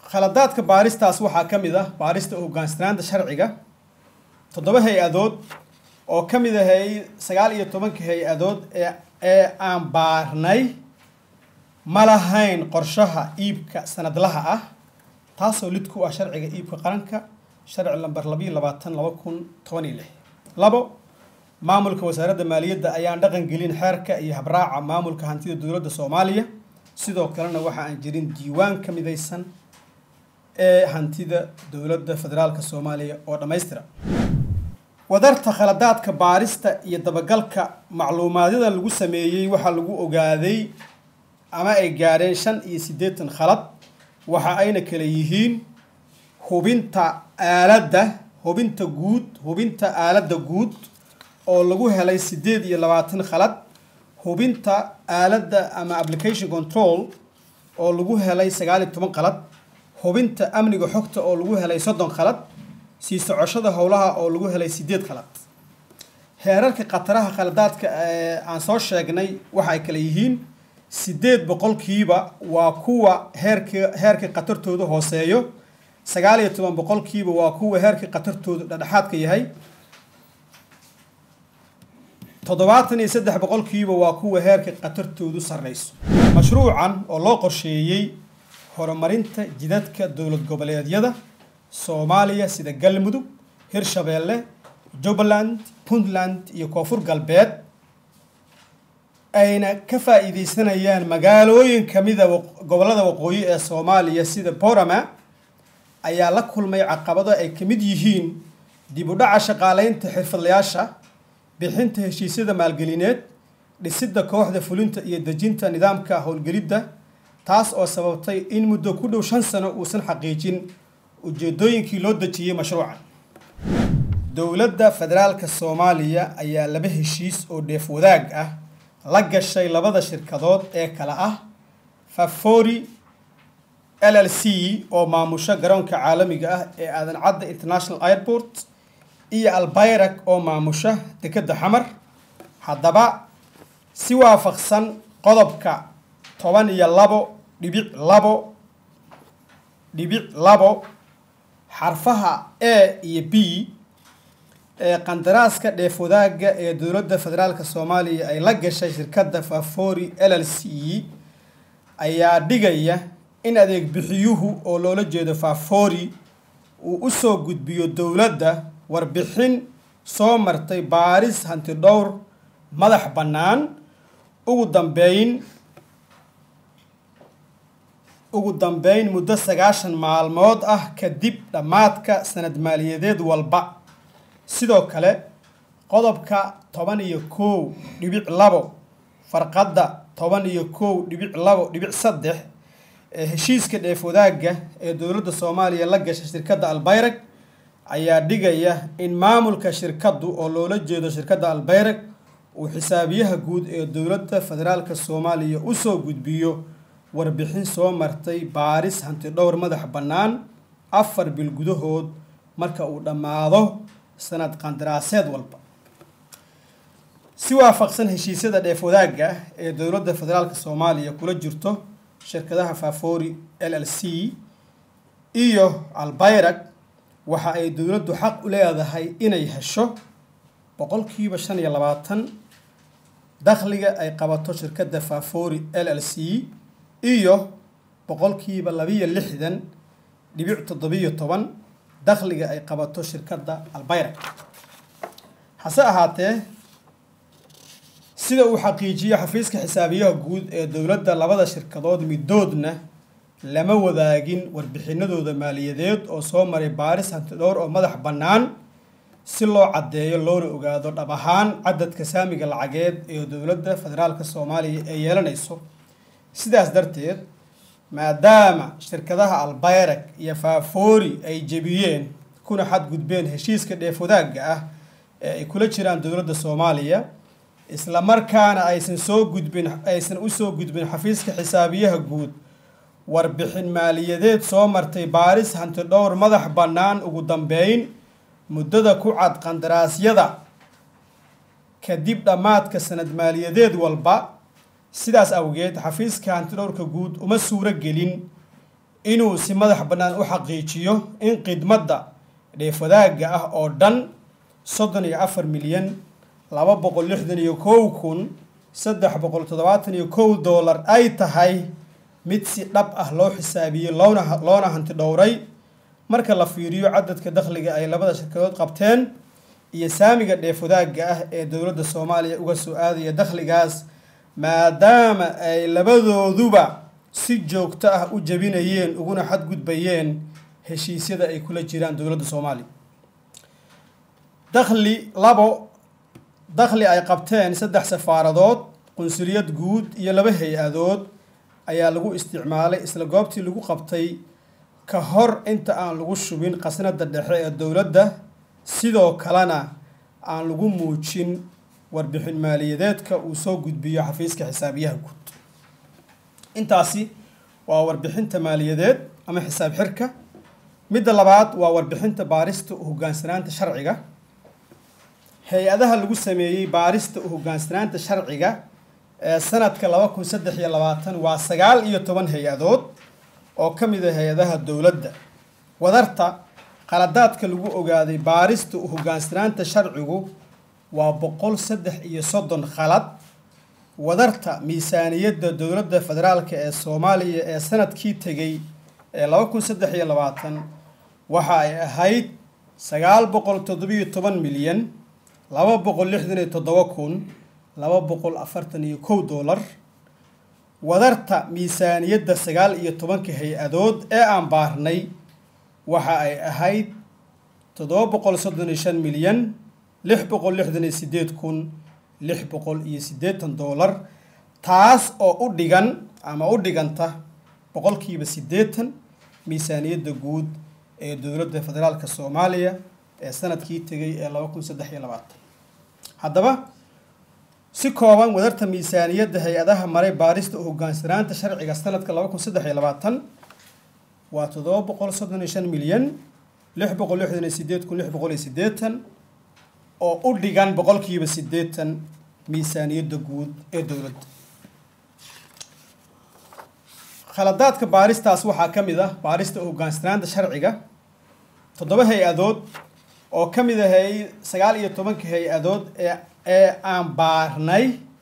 khaladaadka baaristaas waxaa ka mid ah baarista hogaansanaanta sharciga toddoba hay-adood oo ka mid ahay sagaal iyo tobanka hay-adood ee ee aan baarnay ma lahayn qorshaha iibka sanadlaha ah taasoo lid ku ah sharciga iibka qaranka sharci lamber labayo labaatan laba kun toban iyo lix labo maamulka wasaaradda maaliyadda ayaan dhaqan gelin xeerka iyo habraaca maamulka hantida dowladda soomaaliya sidoo kalena waxa aan jirin diiwaan ka midaysan ee hantida dowladda federaalka soomaaliya oo dhammaystira wadarta khaladaadka baarista iyo dabagalka macluumaadyada lagu sameeyey waxaa lagu ogaaday ama ay gaadheen shan iyo siddeetan khalad waxa ayna kala yihiin hubinta aaladda hubinta guud hubinta aaladda guud oo lagu helay siddeed iyo labaatan khalad hubinta aaladda ama application control oo lagu helay sagaal iyo toban khalad hubinta amniga xogta oo lagu helay soddon khalad sii socoshada howlaha oo lagu helay siddeed khalad heerarka khataraha khaladaadka ee aan soo sheegnay waxa ay kala yihiin siddeed boqolkiiba waa kuwa heerka heerka khatartooda hooseeyo sagaal iyo toban boqolkiiba waa kuwa heerka khatartooda dhexdhexaadka yahay toddobaatan iyo saddex boqolkiiba waa kuwa heerka khatartoodu sarreyso mashruucan oo loo qorsheeyey horumarinta jidadka dowlad goboleedyada soomaaliya sida galmudug hirshabeelle jubbaland puntland iyo koonfur galbeed ayna ka faa'iideysanayaan magaalooyin kamida gobollada waqooyi ee soomaaliya sida borama ayaa la kulmay caqabado ay ka mid yihiin dib u dhaca shaqaaleynta xirfadlayaasha bixinta heshiisyada maalgelineed dhisidda kooxda fulinta iyo dejinta nidaamka howlgelidda taas oo sababtay in muddo ku dhow shan sano uusan xaqiijin ujeedooyinkii loo dejiyey mashruucan dowladda federaalka soomaaliya ayaa laba heshiis oo dheef wadaag ah la gashay labada shirkadood ee kale ah fafori l l c oo maamusha garoonka caalamiga ah ee aadan cadda international airport iyo albayrak oo maamusha dekedda xamar haddaba si waafaqsan qodobka toban iyo labo dhibic labo dhibic labo xarfaha a iyo b ee qandaraaska dheef wadaagga ee dowladda federaalka soomaaliya ay la gashay shirkadda fafori l l c ayaa dhigaya in adeeg bixiyuhu oo loola jeedo fafori uu u soo gudbiyo dowladda warbixin soo martay baaris hanti dhowr madax bannaan ugu dambeyn ugu dambeyn muddo sagaashan maalmood ah kadib dhammaadka sanad maaliyadeed walba sidoo kale qodobka toban iyo kow dhibic labo farqadda toban iyo kow dhibic labo dhibic saddex ee heshiiska dheef wadaagga ee dowladda soomaaliya la gashay shirkadda albayrag ayaa dhigaya in maamulka shirkaddu oo loola jeedo shirkadda albayrag uu xisaabiyaha guud ee dowladda federaalka soomaaliya usoo gudbiyo warbixin soo martay baaris hanti dhowr madax bannaan afar bil gudahood marka uu dhammaado sanad qandaraaseed walba si waafaqsan heshiisyada dheef wadaagga ee dowladda federaalka soomaaliya kula jirto shirkadaha fafori l l c iyo albayrag waxa ay dowladdu xaq u leedahay inay hesho boqolkiiba shan iyo labaatan dakhliga ay qabato shirkadda fafori l l c iyo boqolkiiba labiyo lixdan dhibic toddobiyo toban dakhliga ay qabato shirkadda albayrag hase ahaatee sida uu xaqiijiyo xafiiska xisaabiyaha guud ee dowladda labada shirkadood midoodna lama wadaagin warbixinadooda maaliyadeed oo soo maray baaris hanti dhowr oo madax bannaan si loo caddeeyo loona ogaado dhab ahaan cadadka saamiga lacageed ee dowladda federaalka soomaaliya ee yeelanayso sidaas darteed maadaama shirkadaha albayrag iyo fafori ay jebiyeen kuna xadgudbeen heshiiska dheef wadaagga ah ee ay kula jiraan dowladda soomaaliya isla markaana aysan soo gudbin aysan usoo gudbin xafiiska xisaabiyaha guud warbixin maaliyadeed soo martay baaris hanti dhowr madax bannaan ugu dambeyn muddada ku cad qandaraasyada kadib dhammaadka sanad maaliyadeed walba sidaas awgeed xafiiska hantidhowrka guud uma suuro gelin inuu si madax bannaan u xaqiijiyo in khidmadda dheefwadaagga ah oo dhan soddon iyo afar milyan laba boqol lixdan iyo kow kun saddex boqol toddobaatan iyo kow doolar ay tahay mid si dhab ah loo xisaabiyey loona loona hanti dhowray marka la fiiriyo cadadka dakhliga ay labada shirkadood qabteen iyo saamiga dheefwadaagga ah ee dowladda soomaaliya uga soo aadaya dakhligaas maadaama ay labadooduba si joogto ah u jebinayeen uguna xadgudbayeen heshiisyada ay kula jiraan dowladda soomaaliya dakhli labo dakhli ay qabteen saddex safaaradood qunsuliyad guud iyo laba hay-adood ayaa lagu isticmaalay isla goobtii lagu qabtay ka hor inta aan lagu shubin khasnada dhexe ee dowladda sidoo kalena aan lagu muujin warbixin maaliyadeedka uu soo gudbiyo xafiiska xisaabiyaha guud intaasi waa warbixinta maaliyadeed ama xisaab xirka midda labaad waa warbixinta baarista u hoggaansanaanta sharciga hay-adaha lagu sameeyey baarista u hoggaansanaanta sharciga ee sanadka laba kun saddex iyo labaatan waa sagaal iyo toban hay-adood oo ka mid a hay-adaha dowladda wadarta qaladaadka lagu ogaaday baarista u hoggaansanaanta sharcigu waa boqol saddex iyo soddon khalad wadarta miisaaniyadda dowladda federaalk ee soomaaliya ee sanadkii tegey ee laba kun saddex iyo labaatan waxa ay ahayd sagaal boqol toddobiyo toban milyan laba boqol lixdan iyo toddoba kun laba boqol afartan iyo kow doolar wadarta miisaaniyadda sagaal iyo tobanka hay-adood ee aan baarnay waxa ay ahayd toddoba boqol soddon iyo shan milyan lix boqol lixdan iyo sideed kun lix boqol iyo siddeetan doolar taas oo u dhigan ama u dhiganta boqolkiiba siddeetan miisaaniyadda guud ee dowladda federaalka soomaaliya ee sanadkii tegay ee laba kun saddex iyo labaatan haddaba si kooban wadarta miisaaniyadda hay-adaha maray baarista u hoggaansanaanta sharciga sanadka laba kun saddex iyo labaatan waa toddoba boqol soddon iyo shan milyan lix boqol lixdan iyo sideed kun lix boqol iyo siddeetan oo u dhigan boqolkiiba siddeetan miisaaniyadda guud ee dowladda khaladaadka baaristaas waxaa ka mid ah baarista u hoggaansanaanta sharciga toddoba hay-adood oo ka mid ahay sagaal iyo tobanka hay-adood ee ee aan baarnay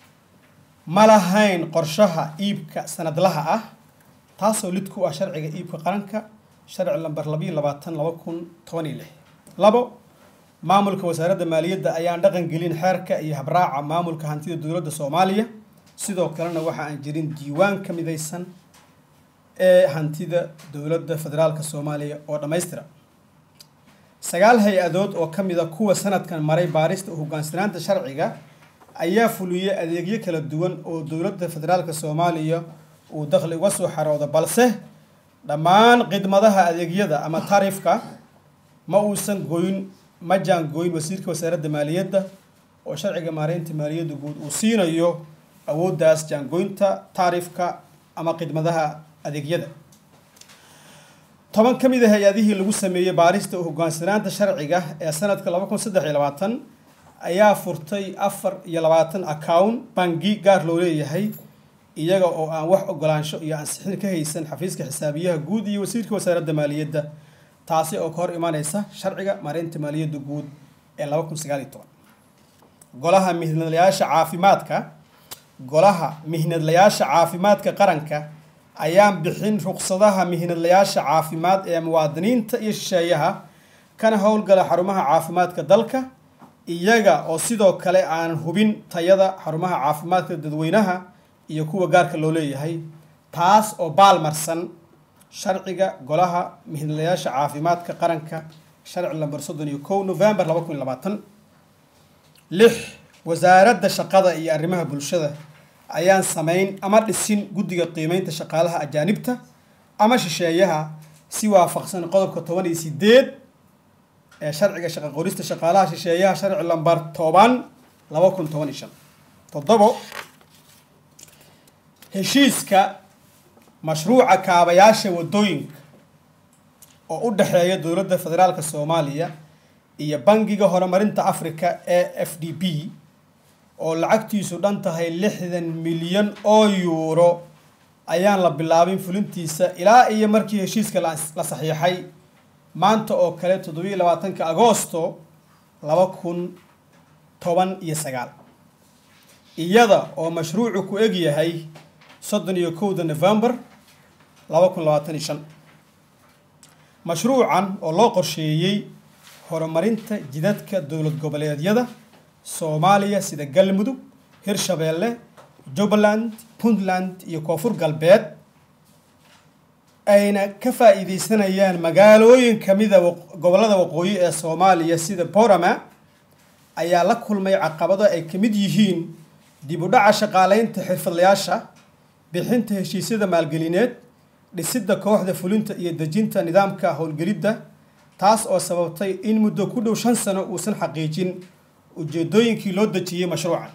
ma lahayn qorshaha iibka sanadlaha ah taasoo lid ku ah sharciga iibka qaranka sharci lamber labayo labaatan laba kun toban iyo lix labo maamulka wasaaradda maaliyadda ayaan dhaqan gelin xeerka iyo habraaca maamulka hantida dowladda soomaaliya sidoo kalena waxa aan jirin diiwaan ka midaysan ee hantida dowladda federaalka soomaaliya oo dhammaystira sagaal hay-adood oo ka mid a kuwa sanadkan maray baarista u hoggaansanaanta sharciga ayaa fuliyey adeegyo kala duwan oo dowladda federaalka soomaaliya uu dakhli uga soo xaroodo balse dhammaan khidmadaha adeegyada ama taariifka ma uusan goyn ma jaangooyin wasiirka wasaaradda maaliyadda oo sharciga maareynta maaliyadda guud uu siinayo awooddaas jaangooynta taariifka ama khidmadaha adeegyada toban ka mid a hay-adihii lagu sameeyey baarista u hoggaansanaanta sharciga ee sanadka laba kun saddex iyo labaatan ayaa furtay afar iyo labaatan account bangi gaar loo leeyahay iyaga oo aan wax ogolaansho iyo ansixin ka haysan xafiiska xisaabiyaha guud iyo wasiirka wasaaradda maaliyadda taasi oo ka hor imaneysa sharciga maareynta maaliyadda guud ee laba kun sagaal iyo toban golaha mihnadlayaasha caafimaadka golaha mihnadlayaasha caafimaadka qaranka ayaan bixin ruqsadaha mihnadlayaasha caafimaad ee muwaadiniinta iyo shisheeyaha kana howlgala xarumaha caafimaadka dalka iyaga oo sidoo kale aanan hubin tayada xarumaha caafimaadka dadweynaha iyo kuwa gaarka loo leeyahay taas oo baalmarsan sharciga golaha mihnadlayaasha caafimaadka qaranka sharci lamber soddon iyo kow november laba kun iyo labaatan lix wasaaradda shaqada iyo arrimaha bulshada ayaan samayn ama dhisin guddiga qiimeynta shaqaalaha ajaanibta ama shisheeyaha si waafaqsan qodobka toban iyo sideed ee sharciga shaqa qorista shaqaalaha shisheeyaha sharci lambar toban laba kun toban iyo shan toddobo heshiiska mashruuca kaabayaasha waddooyinka oo u dhexeeya dowladda federaalka soomaaliya iyo bangiga horumarinta africa ee f d b oo lacagtiisu dhan tahay lixdan milyan oo yuuro ayaan la bilaabin fulintiisa ilaa iyo markii heshiiska la saxiixay maanta oo kale toddobiiyo labaatanka agoosto laba kun toban iyo sagaal iyada oo mashruucu ku eg yahay soddon iyo kowda novembar laba kun labaatan iyo shan mashruucan oo loo qorsheeyey horumarinta jidadka dowlad goboleedyada soomaaliya sida galmudug hirshabeelle jubbaland puntland iyo koonfur galbeed ayna ka faa'iideysanayaan magaalooyin kamida gobollada waqooyi ee soomaaliya sida borama ayaa la kulmay caqabado ay ka mid yihiin dib u dhaca shaqaaleynta xirfadlayaasha bixinta heshiisyada maalgelineed dhisidda kooxda fulinta iyo dejinta nidaamka howlgelidda taas oo sababtay in muddo ku dhow shan sano uusan xaqiijin ujeedooyinkii loo dejiyey mashruucan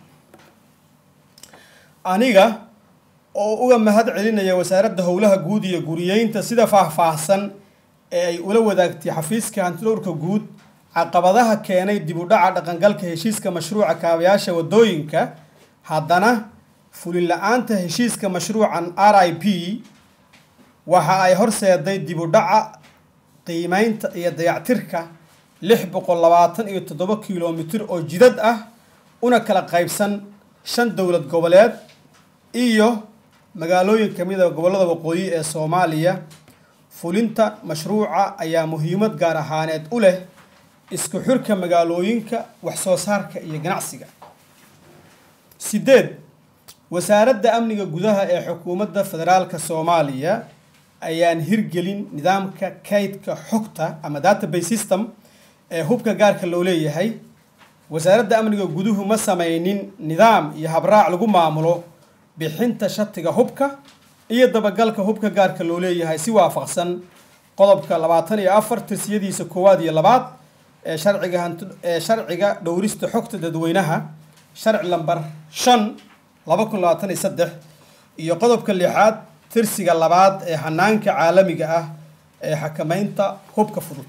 aniga oo uga mahad celinaya wasaaradda howlaha guud iyo guriyeynta sida faahfaahsan ee ay ula wadaagtay xafiiska hantidhowrka guud caqabadaha keenay dib u dhaca dhaqangalka heshiiska mashruuca kaabayaasha waddooyinka haddana fulin la-aanta heshiiska mashruucan r i p waxa ay horseeday dib u dhaca qiimeynta iyo dayactirka lix boqol labaatan iyo toddoba kilomitir oo jidad ah una kala qaybsan shan dowlad goboleed iyo magaalooyin ka mid a gobollada waqooyi ee soomaaliya fulinta mashruuca ayaa muhiimad gaar ahaaneed u leh isku xirka magaalooyinka wax soo saarka iyo ganacsiga sideed wasaaradda amniga gudaha ee xukuumadda federaalka soomaaliya ayaan hirgelin nidaamka kaydka xogta ama database system ee hubka gaarka loo leeyahay wasaaradda amniga guduhu ma sameynin nidaam iyo habraac lagu maamulo bixinta shatiga hubka iyo dabagalka hubka gaarka loo leeyahay si waafaqsan qodobka labaatan iyo afar tirsiyadiisa koowaad iyo labaad ee sharciga hanti ee sharciga dhowrista xogta dadweynaha sharci lambar shan laba kun labaatan iyo saddex iyo qodobka lixaad tirsiga labaad ee hanaanka caalamiga ah ee xakameynta hubka fudud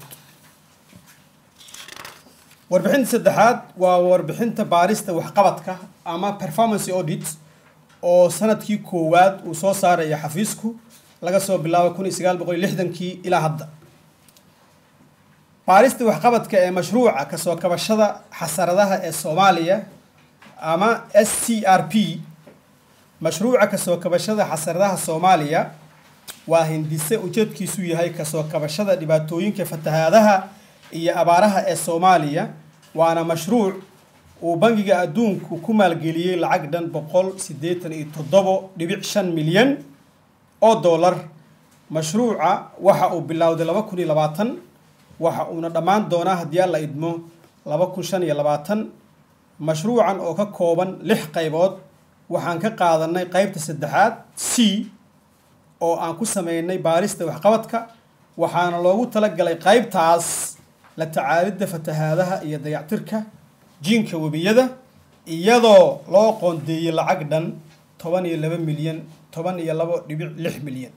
warbixinta saddexaad waa warbixinta baarista waxqabadka ama performance audit oo sanadkii koowaad uu soo saaraya xafiisku laga soo bilaabo kun iyo sagaal boqol iyo lixdankii ilaa hadda baarista waxqabadka ee mashruuca kasoo kabashada xasaradaha ee soomaaliya ama s c r p mashruuca kasoo kabashada xasaradaha soomaaliya waa hindise ujeedkiisu yahay kasoo kabashada dhibaatooyinka fatahaadaha iyo abaaraha ee soomaaliya waana mashruuc uu bangiga adduunku ku maalgeliyey lacag dhan boqol siddeetan iyo toddobo dhibic shan milyan oo dollar mashruuca waxa uu bilowday laba kun iyo labaatan waxa uuna dhammaan doonaa haddii alla idmo laba kun shan iyo labaatan mashruucan oo ka kooban lix qaybood waxaan ka qaadanay qaybta saddexaad c oo aan ku sameynay baarista waxqabadka waxaana loogu talagalay qaybtaas la tacaalidda fatahaadaha iyo dayactirka jiinka webiyada iyadoo loo qoondeeyey lacag dhan toban iyo laba milyan toban iyo labo dhibic lix milyan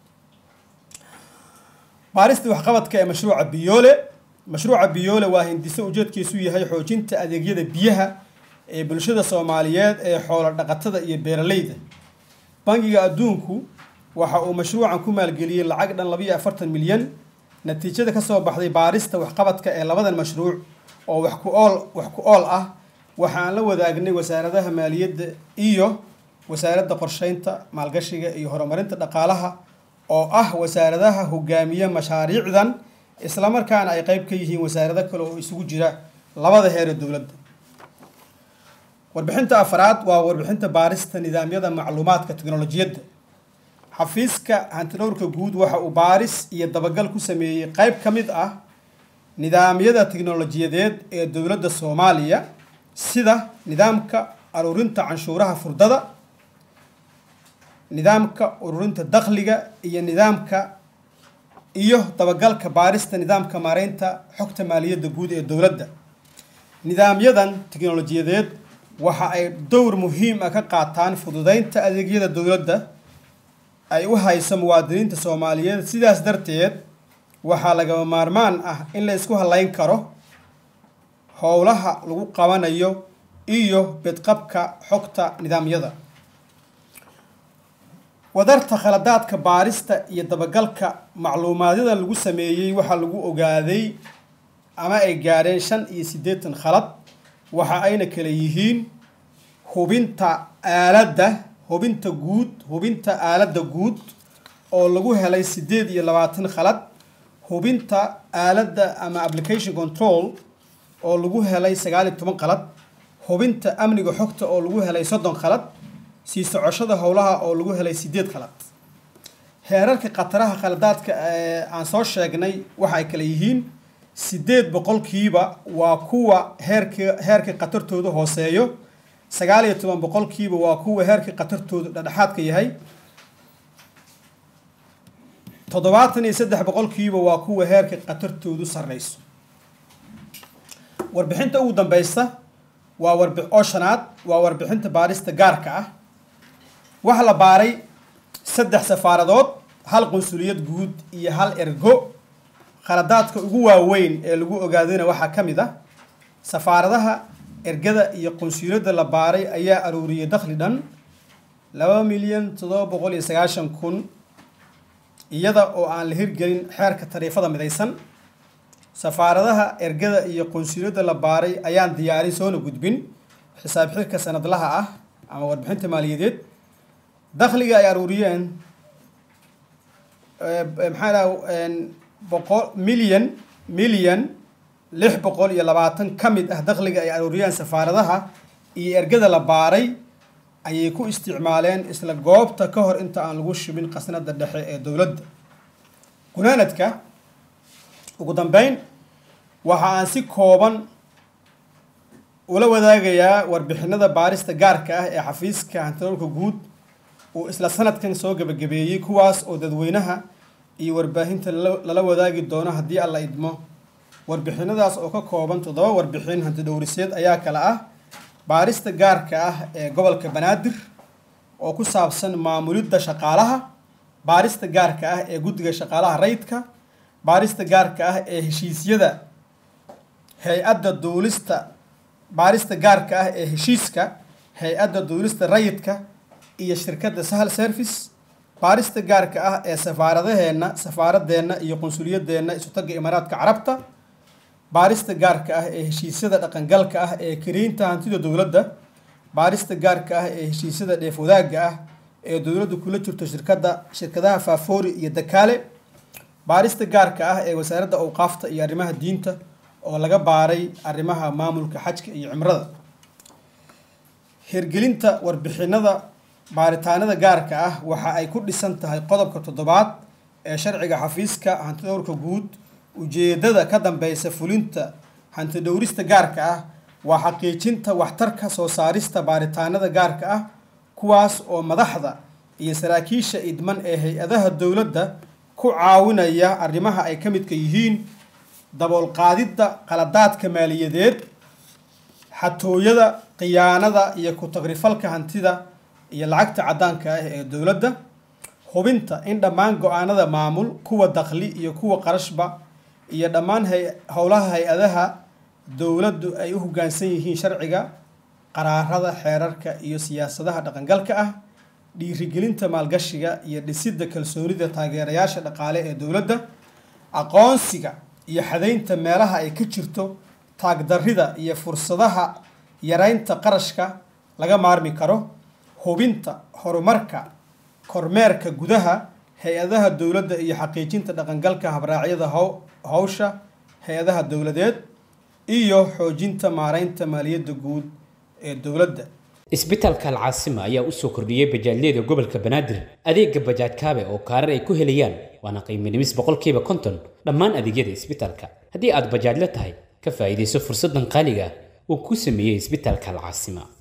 baarista waxqabadka ee mashruuca biyoole mashruuca biyoole waa hindise ujeedkiisu yahay xoojinta adeegyada biyaha ee bulshada soomaaliyeed ee xoolo dhaqatada iyo beeralayda bangiga adduunku waxa uu mashruucan ku maalgeliyey lacag dhan labayo afartan milyan natiijada kasoo baxday baarista waxqabadka ee labadan mashruuc oo wax ku ool wax ku ool ah waxaan la wadaagnay wasaaradaha maaliyadda iyo wasaaradda qorsheynta maalgashiga iyo horumarinta dhaqaalaha oo ah wasaaradaha hogaamiya mashaariicdan islamarkaana ay qeyb ka yihiin wasaarado kale oo isugu jira labada heer ee dowladda warbixinta afraad waa warbixinta baarista nidaamyada macluumaadka teknolojiyadda xafiiska hantidhowrka guud waxa uu baaris iyo dabagal ku sameeyey qeyb ka mid ah nidaamyada teknolojiyadeed ee dowladda soomaaliya sida nidaamka aruurinta canshuuraha furdada nidaamka ururinta dakhliga iyo nidaamka iyo dabagalka baarista nidaamka maareynta xogta maaliyadda guud ee dowladda nidaamyadan teknolojiyadeed waxa ay dowr muhiim ah ka qaataan fududeynta adeegyada dowladda ay u hayso muwaadiniinta soomaaliyeed sidaas darteed waxaa lagama maarmaan ah in la isku halayn karo howlaha lagu qabanayo iyo bedqabka xogta nidaamyada wadarta khaladaadka baarista iyo dabagalka macluumaadyada lagu sameeyey waxaa lagu ogaaday ama ay gaadheen shan iyo siddeetan khalad waxa ayna kala yihiin hubinta aaladda hubinta guud hubinta aaladda guud oo lagu helay siddeed iyo labaatan khalad hubinta aaladda ama application control oo lagu helay sagaal iyo toban khalad hubinta amniga xogta oo lagu helay soddon khalad sii socoshada howlaha oo lagu helay siddeed khalad heerarka khataraha khaladaadka ee aan soo sheegnay waxa ay kala yihiin siddeed boqolkiiba waa kuwa heerka heerka khatartooda hooseeyo sagaal iyo toban boqolkiiba waa kuwa heerka khatartooda dhexdhexaadka yahay toddobaatan iyo saddex boqolkiiba waa kuwa heerka khatartoodu sarreyso warbixinta ugu dambeysa waa warbi oo shanaad waa warbixinta baarista gaarka ah waxaa la baaray saddex safaaradood hal qunsuliyad guud iyo hal ergo khaladaadka ugu waaweyn ee lagu ogaadayna waxaa ka mid ah safaaradaha ergada iyo qunsuliyadda la baaray ayaa aruuriyay dakhli dhan laba milyan toddoba boqol iyo sagaashan kun iyada oo aan la hirgelin xeerka tariifada midaysan safaaradaha ergada iyo qunsuliyadda la baaray ayaan diyaarin soona gudbin xisaab xirka sanadlaha ah ama warbixinta maaliyadeed dakhliga ay aruuriyeen maxaa dhaha boqol milyan milyan lix boqol iyo labaatan ka mid ah dakhliga ay aruuriyeen safaaradaha iyo ergada la baaray ayay ku isticmaaleen isla goobta ka hor inta aan lagu shubin qasnada dhexe ee dowladda gunaanadka ugu dambeyn waxa aan si kooban ula wadaagayaa warbixinada baarista gaarka ah ee xafiiska hantidoolka guud uu isla sanadkan soo gebagabeeyey kuwaas oo dadweynaha iyo warbaahinta lala wadaagi doono haddii alla idmo warbixinadaas oo ka kooban toddoba warbixin hantidhowriseed ayaa kale ah baarista gaarka ah ee gobolka banaadir oo ku saabsan maamulidda shaqaalaha baarista gaarka ah ee guddiga shaqaalaha rayidka baarista gaarka ah ee heshiisyada hay-adda duulista baarista gaarka ah ee heshiiska hay-adda duulista rayidka iyo shirkadda sahal service baarista gaarka ah ee safaaradaheenna safaaradeenna iyo qunsuliyadeenna isutagga imaaraadka carabta baarista gaarka ah ee heshiisyada dhaqangalka ah ee kariinta hantida dowladda baarista gaarka ah ee heshiisyada dheef wadaagga ah ee dowladdu kula jirto shirkadda shirkadaha faafoori iyo dakaale baarista gaarka ah ee wasaaradda awqaafta iyo arrimaha diinta oo laga baaray arrimaha maamulka xajka iyo cimrada hirgelinta warbixinada baaritaanada gaarka ah waxa ay ku dhisan tahay qodobka toddobaad ee sharciga xafiiska hantidhowrka guud ujeedada ka dambeysa fulinta hantidhowrista gaarka ah waa xaqiijinta waxtarka soo saarista baaritaanada gaarka ah kuwaas oo madaxda iyo saraakiisha idman ee hay-adaha dowladda ku caawinaya arrimaha ay ka midka yihiin daboolqaadidda qaladaadka maaliyadeed xatooyada khiyaanada iyo ku-tagrifalka hantida iyo lacagta caddaanka ah ee dowladda hubinta in dhammaan go-aanada maamul kuwa dakhli iyo kuwa qarashba iyo dhammaan howlaha hay-adaha dowladdu ay u hoggaansan yihiin sharciga qaraarada xeerarka iyo siyaasadaha dhaqangalka ah dhiirigelinta maalgashiga iyo dhisidda kalsoonida taageerayaasha dhaqaale ee dowladda aqoonsiga iyo xadaynta meelaha ay ka jirto taagdarrida iyo fursadaha yaraynta qarashka laga maarmi karo hubinta horumarka kormeerka gudaha hay-adaha dowladda iyo xaqiijinta dhaqangalka habraacyada howsha hay-adaha dowladeed iyo xoojinta maaraynta maaliyadda guud ee dowladda isbitaalka alcaasima ayaa u soo kordhiyey bajaajyada gobolka banaadir adeega bajaaj kaabe oo kaarar ay ku helayaan waana qiimo dhimis boqolkiiba konton dhammaan adeegyada isbitaalka haddii aad bajaajla tahay ka faa'iidayso fursaddan qaaliga uu ku sameeyey isbitaalka alcaasima